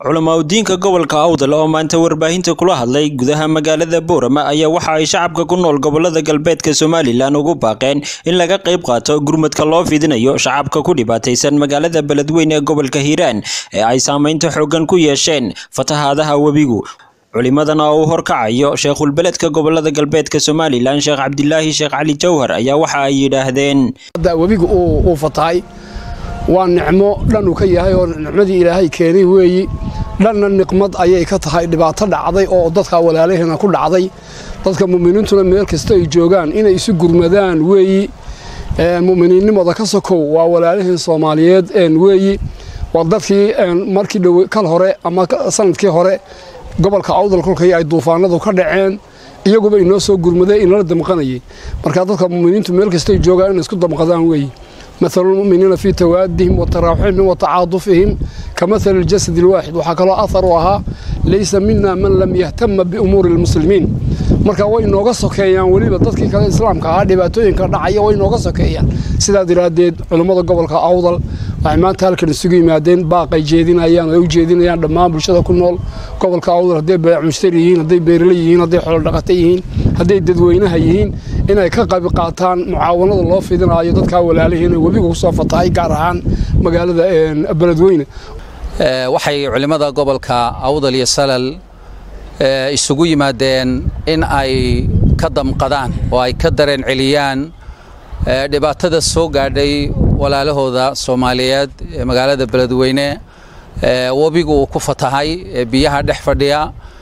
culamaudiinka gobolka awdal oo maanta warbaahinta kula hadlay gudaha magaalada boorama ayaa waxa ay shacabka ku nool gobolada galbeedka somalilan ugu baaqeen in laga qayb qaato gurmadka loo fidinayo shacabka ku dhibaataysan magaalada beledweyne ee gobolka hiiraan ee ay saameynta xooggan ku yeesheen fatahaadaha webigu culimadan oo uu horkacayo sheekhulbeledka gobolada galbeedka somalilan sheekh cabdilaahi sheekh cali jawhar ayaa waxa ay yidhaahdeen webigu uu fatahay waa nicmo dhan uu ka yahay oo nicmadii ilaahay keenay weeyi dhanna niqmad ayay ka tahay dhibaato dhacday oo dadka walaalaheena ku dhacday dadka mu'miniintuna meel kasta ay joogaan inay isu gurmadaan weeyi mu'miniinnimada ka sokow waa walaalaheen soomaaliyeed weeyi waa dadkii markii dhow kal hore ama sanadkii hore gobolka awdal kolkay ay duufaanadu ka dhaceen iyaguba inoo soo gurmadeen inala damqanayay marka dadka mu'miniintu meel kasta ay joogaan inay isku damqadaan weeyi مثل المؤمنين في توادهم وتراحمهم وتعاطفهم كمثل الجسد الواحد وحكى أثرها ليس منا من لم يهتم بأمور المسلمين marka way nooga sokeeyaan weliba dadkii kale islaamka ahaa dhibaatooyinka dhacaya way nooga sokeeyaan sidaa daraaddeed culummada gobolka awdal waxay maanta halkan isugu yimaadeen baaqay jeedinayaan ay u jeedinayaan dhammaan bulshada ku nool gobolka awdal hadday baayac mushtari yihiin hadday beerle yihiin hadday xoolodhaqata yihiin hadday dadweynaha yihiin inay ka qayb qaataan mucaawanada loo fidinayo dadkaa walaalihiina webiga kusoo fatahay gaar ahaan magaalada beledweyne waxay culimmada gobolka awdal iyo salal isugu yimaadeen in ay ka damqadaan oo ay ka dareen celiyaan dhibaatada soo gaadhay walaalahooda soomaaliyeed ee magaalada beledweyne webigu uu ku fatahay ee biyaha dhex fadhiya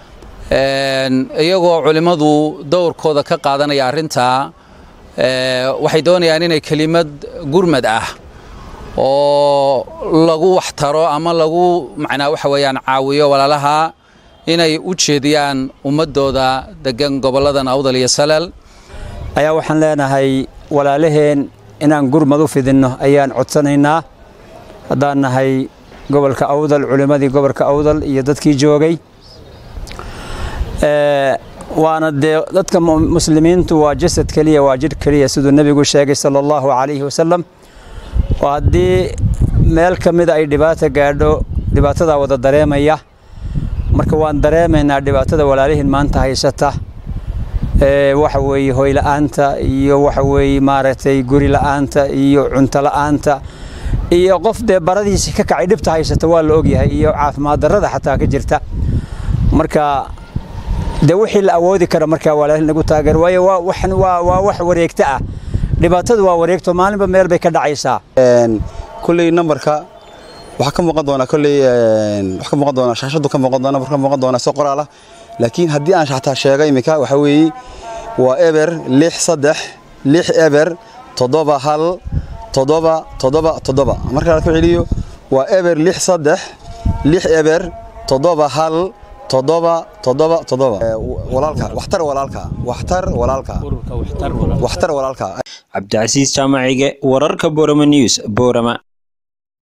iyagoo culimmadu dowrkooda ka qaadanaya arrintaa waxay doonayaan inay kelimad gurmad ah oo lagu waxtaro ama lagu macnaa waxa weeyaan caawiyo walaalaha inay u jeediyaan ummadooda degan gobolladan awdal iyo salal ayaa waxaan leenahay walaalaheen inaan gurmad u fidinno ayaan codsanaynaa haddaan nahay gobolka awdal culimmadii gobolka awdal iyo dadkii joogay waana dee dadka muslimiintu waa jasad keliya waa jidh keliya siduu nebigu sheegay sala allahu calayhi wasalam oo haddii meel ka mida ay dhibaata gaadho dhibaatadaa wada dareemaya marka waan dareemaynaa dhibaatada walaalihiin maanta haysata waxa weeye hoyla'aanta iyo waxa weeye maaragtay guri la'aanta iyo cunto la'aanta iyo qof dee baradiisi ka kacay dhibta haysata waa la ogyahay iyo caafimaad darrada xataa ka jirta marka dee wixii la awoodi kara markaa walaalihin lagu taageero waayo waa wax wareegto ah dhibaatadu waa wareegto maalinba meel bay ka dhacaysaa kulley nambarka waxaa ka muuqan doonaa kolley waxaa ka muuqan doonaa shaashadu ka muuqan doonaa ka muuqan doonaa soo qoraal ah laakiin haddii aan xataa sheego iminka waxa weeye waa eber lix saddex lix eber toddoba hal toddoba toddoba toddoba marka la ku celiyo waa eber lix saddex lix eber toddoba hal toddoba toddoba toddoba walaalka waxtar walaalka waxtar walaalka waxtar walaalka cabdicasiis jaamacige wararka boorama news boorama